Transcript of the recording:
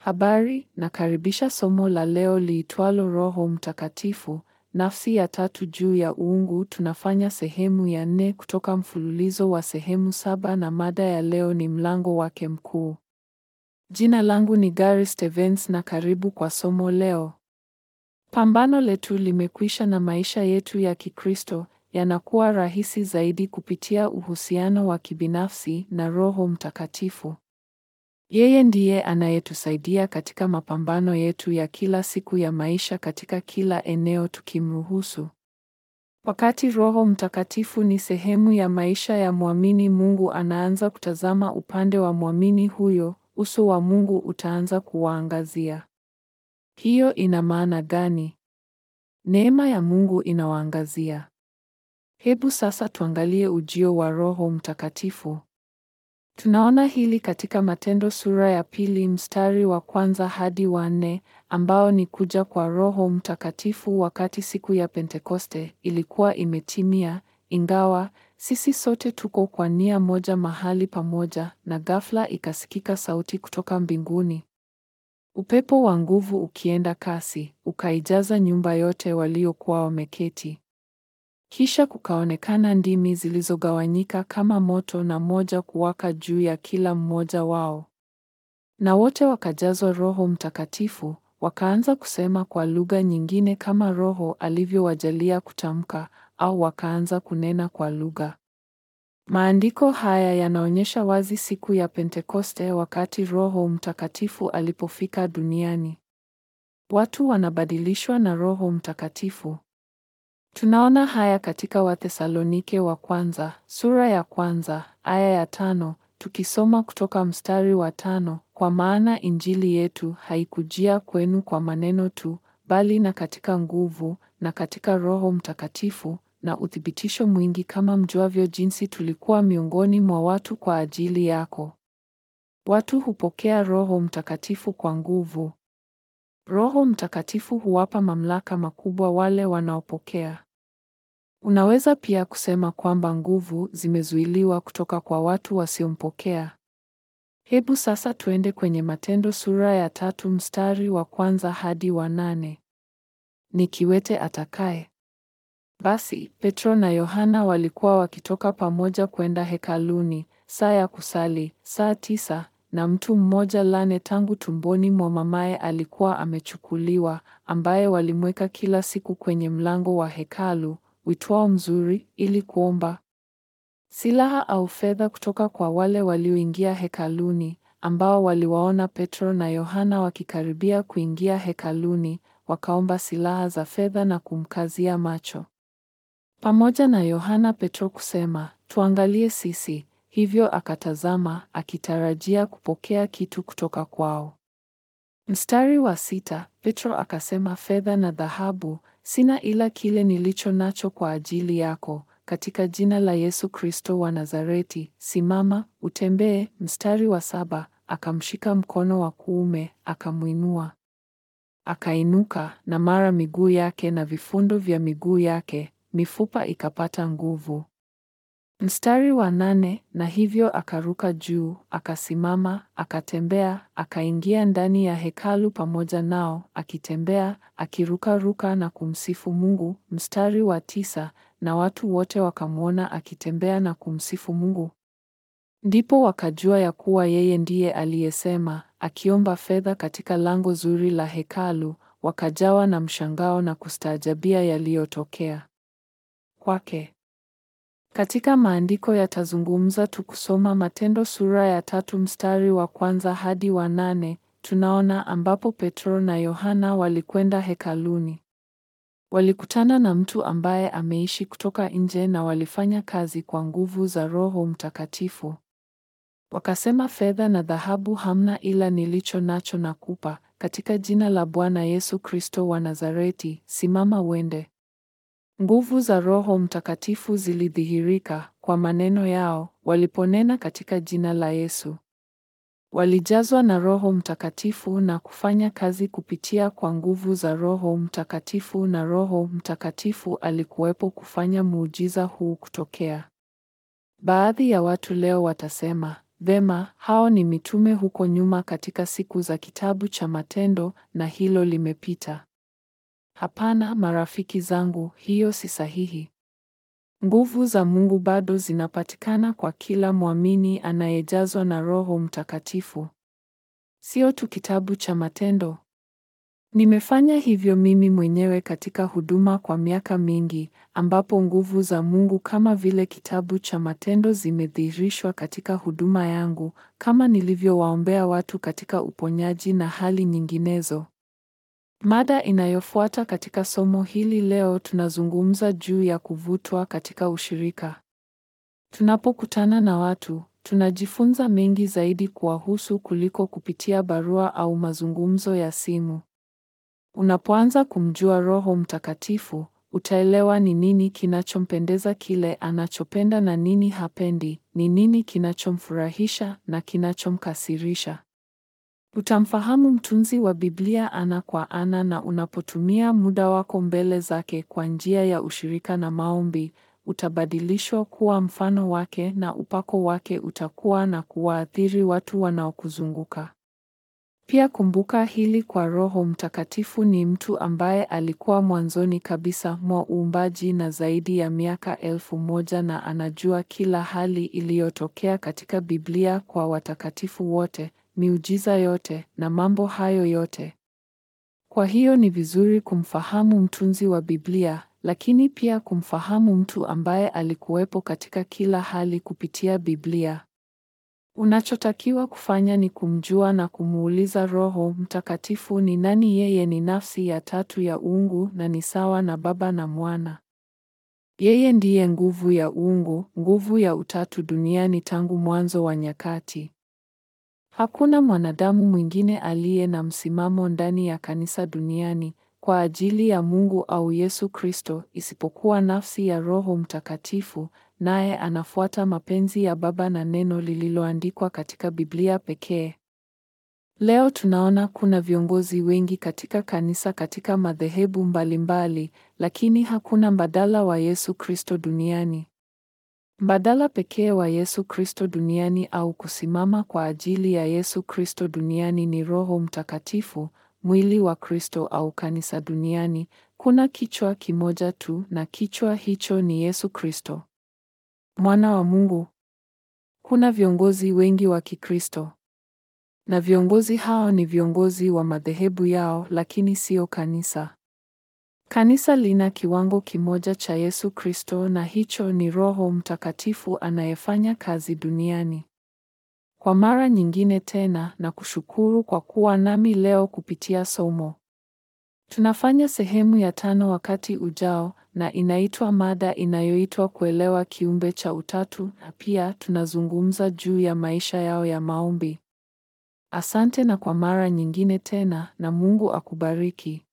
Habari, nakaribisha somo la leo liitwalo Roho Mtakatifu, nafsi ya tatu juu ya uungu. Tunafanya sehemu ya nne kutoka mfululizo wa sehemu saba na mada ya leo ni mlango wake mkuu. Jina langu ni Gary Stevens na karibu kwa somo leo. Pambano letu limekwisha na maisha yetu ya Kikristo yanakuwa rahisi zaidi kupitia uhusiano wa kibinafsi na Roho Mtakatifu. Yeye ndiye anayetusaidia katika mapambano yetu ya kila siku ya maisha katika kila eneo tukimruhusu. Wakati Roho Mtakatifu ni sehemu ya maisha ya mwamini, Mungu anaanza kutazama upande wa mwamini huyo, uso wa Mungu utaanza kuwaangazia. Hiyo ina maana gani? Neema ya Mungu inawaangazia. Hebu sasa tuangalie ujio wa Roho Mtakatifu. Tunaona hili katika Matendo sura ya pili mstari wa kwanza hadi wa nne, ambao ni kuja kwa Roho Mtakatifu wakati siku ya Pentekoste ilikuwa imetimia, ingawa sisi sote tuko kwa nia moja mahali pamoja, na ghafla ikasikika sauti kutoka mbinguni, upepo wa nguvu ukienda kasi, ukaijaza nyumba yote waliokuwa wameketi. Kisha kukaonekana ndimi zilizogawanyika kama moto na moja kuwaka juu ya kila mmoja wao. Na wote wakajazwa Roho Mtakatifu, wakaanza kusema kwa lugha nyingine kama Roho alivyowajalia kutamka, au wakaanza kunena kwa lugha. Maandiko haya yanaonyesha wazi siku ya Pentekoste wakati Roho Mtakatifu alipofika duniani. Watu wanabadilishwa na Roho Mtakatifu. Tunaona haya katika Wathesalonike wa kwanza sura ya kwanza aya ya tano tukisoma kutoka mstari wa tano kwa maana injili yetu haikujia kwenu kwa maneno tu, bali na katika nguvu na katika Roho Mtakatifu na uthibitisho mwingi, kama mjuavyo jinsi tulikuwa miongoni mwa watu kwa ajili yako. Watu hupokea Roho Mtakatifu kwa nguvu. Roho Mtakatifu huwapa mamlaka makubwa wale wanaopokea. Unaweza pia kusema kwamba nguvu zimezuiliwa kutoka kwa watu wasiompokea. Hebu sasa tuende kwenye Matendo sura ya tatu mstari wa kwanza hadi wa nane. Ni kiwete atakaye. Basi Petro na Yohana walikuwa wakitoka pamoja kwenda hekaluni, saa ya kusali, saa tisa, na mtu mmoja lane tangu tumboni mwa mamaye alikuwa amechukuliwa, ambaye walimweka kila siku kwenye mlango wa hekalu uitwao Mzuri, ili kuomba silaha au fedha kutoka kwa wale walioingia hekaluni, ambao waliwaona Petro na Yohana wakikaribia kuingia hekaluni, wakaomba silaha za fedha na kumkazia macho. Pamoja na Yohana Petro kusema, tuangalie sisi, hivyo akatazama, akitarajia kupokea kitu kutoka kwao. Mstari wa sita, Petro akasema, fedha na dhahabu sina, ila kile nilicho nacho kwa ajili yako, katika jina la Yesu Kristo wa Nazareti, simama utembee. Mstari wa saba, akamshika mkono wa kuume, akamwinua. Akainuka, na mara miguu yake na vifundo vya miguu yake, mifupa ikapata nguvu. Mstari wa nane, na hivyo akaruka juu, akasimama, akatembea, akaingia ndani ya hekalu pamoja nao, akitembea, akirukaruka na kumsifu Mungu. Mstari wa tisa, na watu wote wakamwona akitembea na kumsifu Mungu. Ndipo wakajua ya kuwa yeye ndiye aliyesema, akiomba fedha katika lango zuri la hekalu, wakajawa na mshangao na kustaajabia yaliyotokea kwake. Katika maandiko yatazungumza tukusoma Matendo sura ya tatu mstari wa kwanza hadi wa nane, tunaona ambapo Petro na Yohana walikwenda hekaluni. Walikutana na mtu ambaye ameishi kutoka nje na walifanya kazi kwa nguvu za Roho Mtakatifu. Wakasema, fedha na dhahabu hamna, ila nilicho nacho nakupa, katika jina la Bwana Yesu Kristo wa Nazareti, simama uende. Nguvu za Roho Mtakatifu zilidhihirika kwa maneno yao waliponena katika jina la Yesu. Walijazwa na Roho Mtakatifu na kufanya kazi kupitia kwa nguvu za Roho Mtakatifu na Roho Mtakatifu alikuwepo kufanya muujiza huu kutokea. Baadhi ya watu leo watasema, Vema, hao ni mitume huko nyuma katika siku za kitabu cha Matendo na hilo limepita. Hapana, marafiki zangu, hiyo si sahihi. Nguvu za Mungu bado zinapatikana kwa kila mwamini anayejazwa na Roho Mtakatifu. Sio tu kitabu cha Matendo. Nimefanya hivyo mimi mwenyewe katika huduma kwa miaka mingi, ambapo nguvu za Mungu kama vile kitabu cha Matendo zimedhihirishwa katika huduma yangu, kama nilivyowaombea watu katika uponyaji na hali nyinginezo. Mada inayofuata katika somo hili leo tunazungumza juu ya kuvutwa katika ushirika. Tunapokutana na watu, tunajifunza mengi zaidi kuwahusu kuliko kupitia barua au mazungumzo ya simu. Unapoanza kumjua Roho Mtakatifu, utaelewa ni nini kinachompendeza kile anachopenda na nini hapendi, ni nini kinachomfurahisha na kinachomkasirisha. Utamfahamu mtunzi wa Biblia ana kwa ana na unapotumia muda wako mbele zake kwa njia ya ushirika na maombi, utabadilishwa kuwa mfano wake na upako wake utakuwa na kuwaathiri watu wanaokuzunguka. Pia kumbuka hili kwa Roho Mtakatifu ni mtu ambaye alikuwa mwanzoni kabisa mwa uumbaji na zaidi ya miaka elfu moja na anajua kila hali iliyotokea katika Biblia kwa watakatifu wote, miujiza yote na mambo hayo yote. Kwa hiyo ni vizuri kumfahamu mtunzi wa Biblia, lakini pia kumfahamu mtu ambaye alikuwepo katika kila hali kupitia Biblia. Unachotakiwa kufanya ni kumjua na kumuuliza Roho Mtakatifu ni nani yeye ni nafsi ya tatu ya uungu na ni sawa na Baba na Mwana. Yeye ndiye nguvu ya uungu, nguvu ya utatu duniani tangu mwanzo wa nyakati. Hakuna mwanadamu mwingine aliye na msimamo ndani ya kanisa duniani kwa ajili ya Mungu au Yesu Kristo isipokuwa nafsi ya Roho Mtakatifu, naye anafuata mapenzi ya Baba na neno lililoandikwa katika Biblia pekee. Leo tunaona kuna viongozi wengi katika kanisa katika madhehebu mbalimbali, lakini hakuna mbadala wa Yesu Kristo duniani. Mbadala pekee wa Yesu Kristo duniani au kusimama kwa ajili ya Yesu Kristo duniani ni Roho Mtakatifu, mwili wa Kristo au kanisa duniani. Kuna kichwa kimoja tu na kichwa hicho ni Yesu Kristo. Mwana wa Mungu. Kuna viongozi wengi wa Kikristo. Na viongozi hao ni viongozi wa madhehebu yao lakini sio kanisa. Kanisa lina kiwango kimoja cha Yesu Kristo na hicho ni Roho Mtakatifu anayefanya kazi duniani. Kwa mara nyingine tena na kushukuru kwa kuwa nami leo kupitia somo. Tunafanya sehemu ya tano wakati ujao na inaitwa mada inayoitwa kuelewa kiumbe cha utatu na pia tunazungumza juu ya maisha yao ya maombi. Asante na kwa mara nyingine tena na Mungu akubariki.